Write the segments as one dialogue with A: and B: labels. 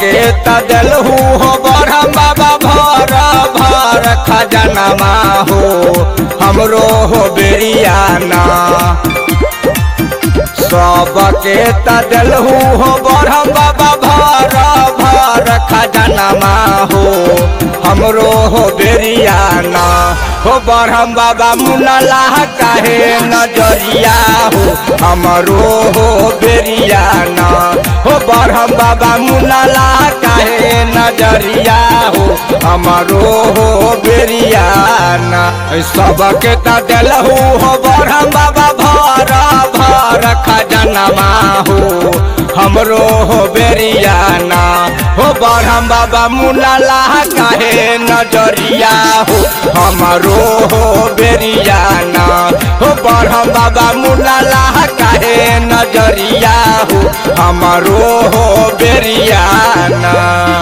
A: सबके तदलहू हो बरहम बाबा भर भर खजनमा हो हमरो हो बेरियाना सबके तदलहू हो बरहम बाबा भर भर खजनमा हो हमरो हो बेरियाना हो बरहम बाबा मुनला काहे नजरिया हो हमरो हो बेरियाना हो बरहम बाबा मुनला काहे नजरिया हो हमरो हो बेरियाना सबके तदलहू हो बरहम बाबा भर भर खजनमा हो हमरो हो बेरियाना हो बरहम बाबा मुलाला काहे नजरिया हो हमरो हो बेरियाना हो बरहम बाबा मुलाला काहे नजरिया हो हमरो हो बेरियाना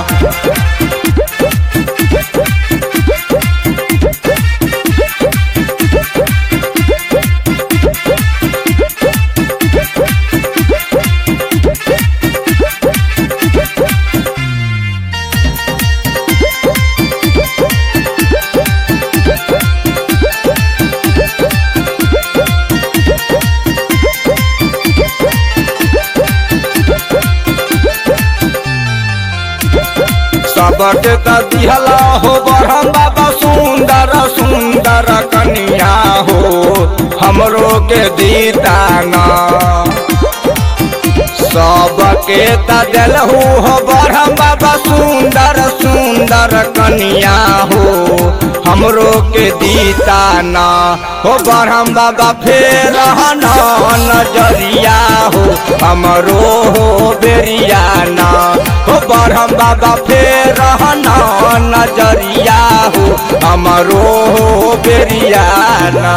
A: सबके त दिहला हो बरहम बाबा सुंदर सुंदर कनिया हो हमरो के दीताना सबके त दिलहू हो बरहम बाबा सुंदर सुंदर कनिया हो हमरो के दीताना हो बरहम बाबा फेर नजरिया हो हमरो हो बेरियाना हो बरहम बाबा फेर नजरिया हो हमरो हो बेरियाना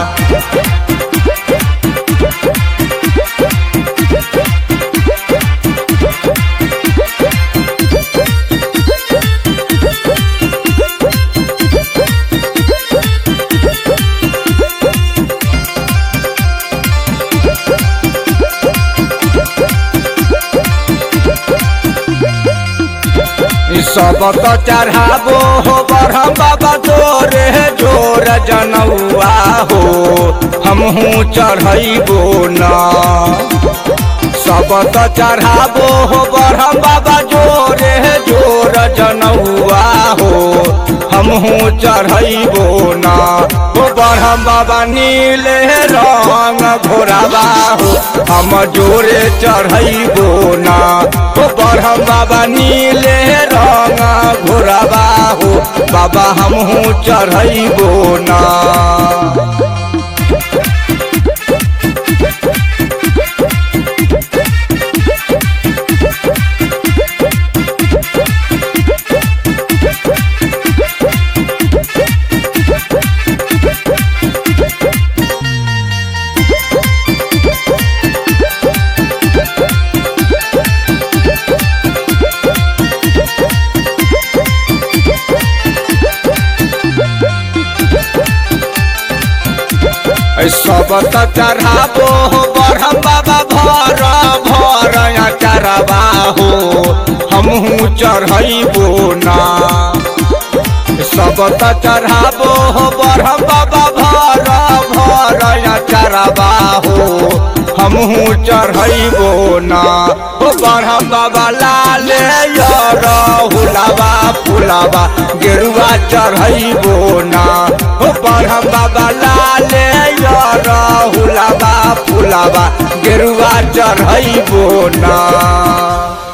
A: सब तो चढ़ाबो हो बरहम बाबा जोरे जोर जनौआ हो हमहू चढ़ैबो ना सब तो चढ़ाबो हो बरहम बाबा जोरे जोर जनौआ हो हमहू चढ़ैबो ना हो बरहम बाबा नीले रंग घोराबा हो हम जोरे चढ़ैबो ना हो बरहम बाबा नीले रंग घोराबा हो बाबा हमहू चढ़ैबो ना सब त चढ़ाबो हो बरहम बाबा भर भर चढ़बा हो हमहू चढ़ैबो ना सब त चढ़ाबो हो बरहम बाबा भर भर चढ़बा हो हमहू चढ़ैबो ना हो बरहम बाबा लाल हुलाबा फुलाबा गेरुआ चढ़ैबो ना हो बरहम बाबा लाल हुलाबा फुलाबा गेरुआ चढ़ैबो ना